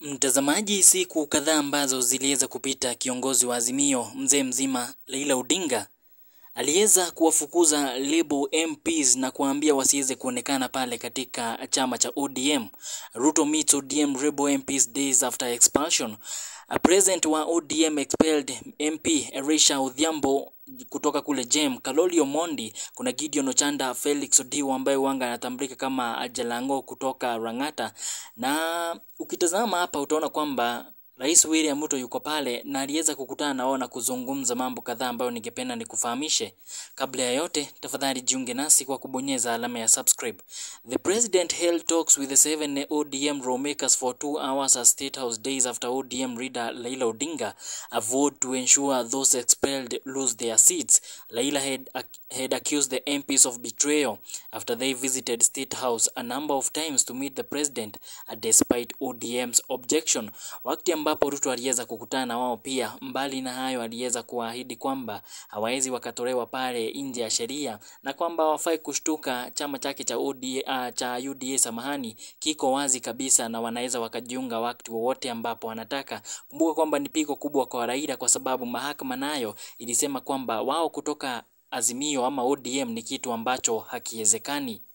Mtazamaji, siku kadhaa ambazo ziliweza kupita, kiongozi wa Azimio mzee mzima Raila Odinga aliweza kuwafukuza Labour MPs na kuambia wasiweze kuonekana pale katika chama cha ODM. Ruto meets ODM Labour MPs days after expulsion. A president wa ODM expelled MP Elisha Odhiambo kutoka kule Jem, Kaloli Omondi, kuna Gideon Ochanda, Felix Odiwo ambaye wanga anatambulika kama Jalango kutoka Rang'ata. Na ukitazama hapa utaona kwamba Rais William Ruto yuko pale na aliweza kukutana nao na kuzungumza mambo kadhaa ambayo ningependa nikufahamishe. Kabla ya yote, tafadhali jiunge nasi kwa kubonyeza alama ya subscribe. The president held talks with the seven ODM lawmakers for two hours at State House days after ODM leader Raila Odinga a vote to ensure those expelled lose their seats. Raila had, had accused the MPs of betrayal after they visited State House a number of times to meet the president uh, despite ODM's objection. Wakati ambapo Ruto aliweza kukutana na wao pia, mbali na hayo, aliweza kuahidi kwamba hawawezi wakatolewa pale nje ya sheria na kwamba wafai kushtuka. Chama chake cha UDA, uh, cha UDA samahani, kiko wazi kabisa na wanaweza wakajiunga wakati wowote ambapo wanataka. Kumbuka kwamba ni pigo kubwa kwa Raila kwa sababu mahakama nayo ilisema kwamba wao kutoka Azimio ama ODM ni kitu ambacho hakiwezekani.